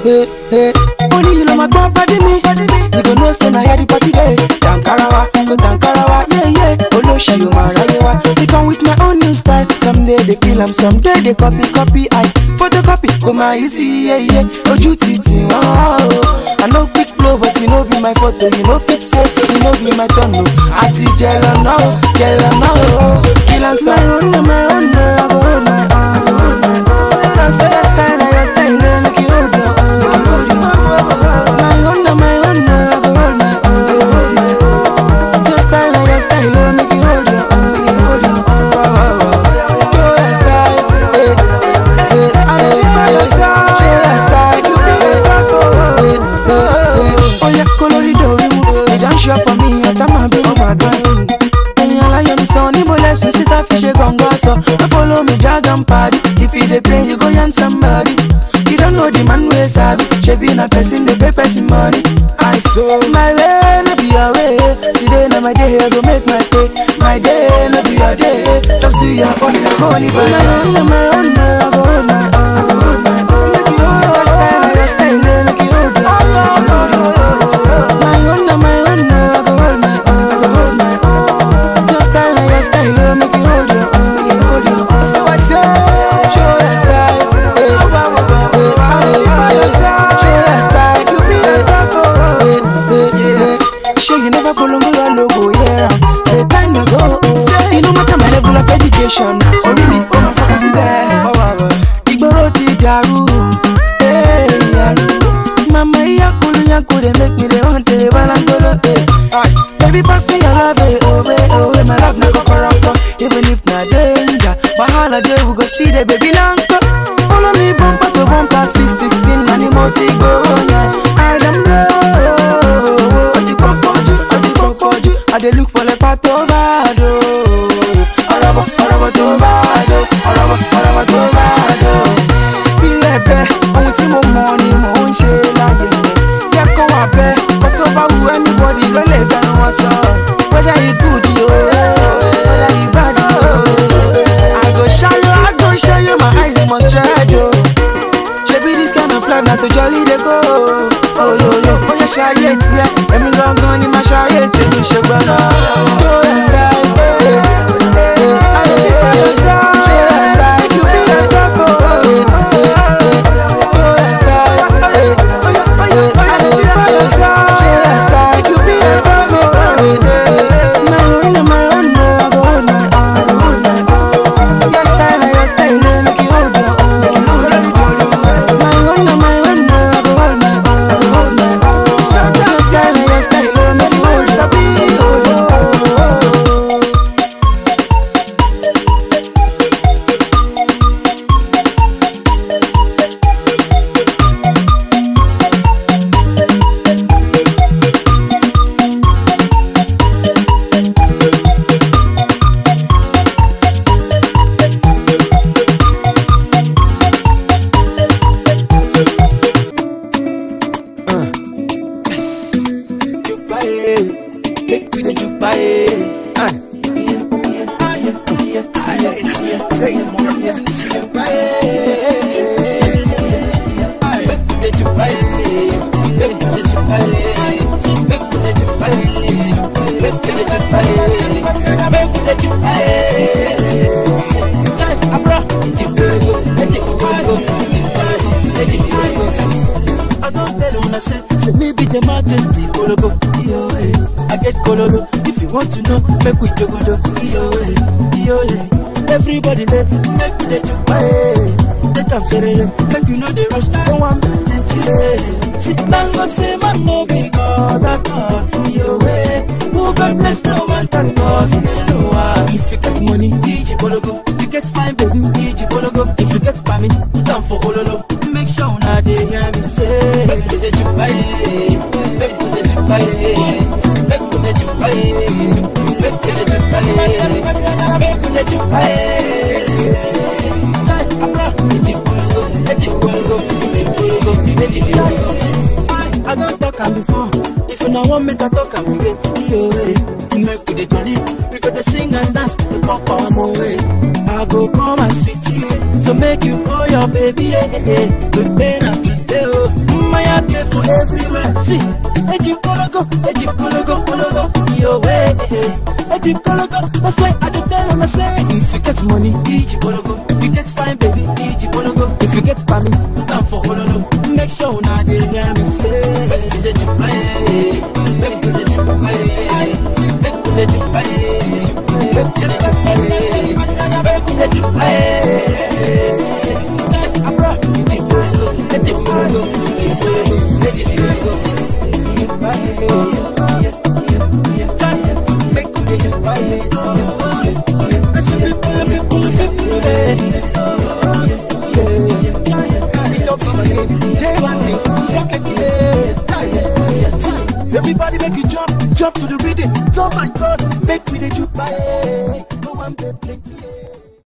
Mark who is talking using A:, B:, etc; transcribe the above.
A: hey, hey. Only you know my gbọ́ pàdé mi. You go know say na here the party dey. Dankarawa, go Dankarawa, yeah yeah. Olóṣì o máa ráyé wá. They come with my own new style. Someday they feel am, someday they copy copy. I photocopy, go my easy, yeah yeah. Ojú ti tì wọ́n o. I no quick blow but e no be my photo. You no fit say e no be my turn o. Àti jẹ̀lọ̀ náà o, jẹ̀lọ̀ náà o. Kí ló ń sọ? My own na my own na, I go hold my own. I go hold my own. Don't say your style na your style, no make you hold your own. My own na my own na, I go hold my own. Your style na your style, no make you hold your own. Make you hold your own. Show your style, eh, eh, eh, eh. Show your style, eh, eh, eh, eh. Oya kolorido wiwu, they don show for me, ọ̀tá máa bí wọ́n wà gan. Ẹ̀yin aláyọ̀ mi sọ, níbo lẹ́sùn síta fi ṣe gọ̀ǹgọ̀ sọ. No follow me dragon party, if you dey pay you go yarn somebody. You don't know the man wey sabi, shebi na person dey pay person money. I so my way no be your way, today na my day I go make my pay. My day no be your day, just do your own, money by my own, na my own, na I go hold my own. I go hold my own. Make you hold your style, na your style, na make you hold your own. My own, na my own, na I go hold my own. I go hold my own. Your style, na your style, na make you hold your own. Make you hold your own. So I say, show your style, eh, eh, eh, eh, show your style, eh, eh, eh, eh. Sure you never follow me your logo, yeah. Say time ago, say you no matter my level of education. Orí mi ò máa fọkàn síbẹ̀. Ìgboro ti dàrú, eh, yàrá. Mama iyakulu yaku dey make me dey want to balangolo, eh. Baby pass me your love, eh, oh, eh, oh, eh, my love na kokoroko. Even if na danger, wahala dey we go still dey baby nanko. Follow me bumper to bumper, sweet sixteen, na ni mo ti gbowó yẹn. I don't know, ó ti pọ̀ pọ̀ jù, ó ti pọ̀ pọ̀ jù. I dey look for lepa tó bá dò. Ọ̀rọ̀bọ̀ ọ̀rọ̀bọ̀ tó bá dò. Ọ̀rọ̀bọ̀ ọ̀rọ̀bọ̀ tó bá dò. Bílẹ̀ bẹ́, ohun tí mo mọ̀ ni mò ń ṣe láyé mi. Yẹ kó wà bẹ́, kó tó bá wu anybody ló lè fẹ́ràn wọn sọ. Whether you good yo, whether you bad yo. I go show you, I go show you, my eyes must shine yo. Ṣebí this kind of life na to jolly dey go. Oyoyo, ó yẹ ṣayé tiẹ̀, èmi gangan ni màá ṣayé tèmi ṣe gbọ́dọ̀. Show your style, eh, eh, eh, ayé show your style, you be yourself, oh, eh, eh, eh, show your style, eh, eh, ayé show your style, you be yourself, oh, eh, eh, my own, na my own, no, I go hold my own, I go hold my own. Your style, na your style, no, make you hold your own, make you hold your own. My own, na my own, no, I go hold my own, I go hold my own. Your style, na your style, no, make you hold sabi, hold your own.
B: Make we the jupae. Ah. Say it more. Jupae. Make we the jupae. Make we the jupae. Make we the jupae. Make we the jupae. Make we the jupae. Jai abra. Ejikwego. Ejikwego. Ejikwego. I don't tell una say, say me be Jamatis G Kolobo, yo eh. I get Kololo, if you want to know, make we jogodo, yo eh, yo eh. Everybody let make we the jupa eh. Let them say eh, make you know the rush, don't want plenty eh. Sit down God say man no be God at all, yo eh. Who God bless no man than God, no ah. If you get money, DJ Kologo. If you get fine baby, DJ Kologo. If you get family, put down for Ololo. Make sure una dey hear me say. Make we dey jupa eh, make we dey jupa eh, make we dey jupa eh, make we dey jupa eh, make we dey jupa eh. Jai abra, eji kologo, eji kologo, eji kologo, eji kologo. I don talk am before. If una wan make I talk am again, iyo eh. Make we dey jolly, we go dey sing and dance, dey pop am away. I go come and sweet you, so make you call your baby, eh, eh, eh. Today na today, oh. see, Ejim Kologo, Ejim Kologo, Kologo, yo way. Ejim Kologo, that's why I don't tell them I say, if you get money, Ejim Kologo. If you get fine, baby, Ejim Kologo. If you get family, come for Hololo. Make sure now they hear me say, make you let you play, make you let you play, make you let you play, make you let you play, make you let you play. Abra, Ejim Kologo, Ejim Kologo, Ejim Kologo, Ejim Kologo. Make you let you play. Everybody make you jump, jump to the rhythm, jump and turn, make me the juke by. No one get plenty.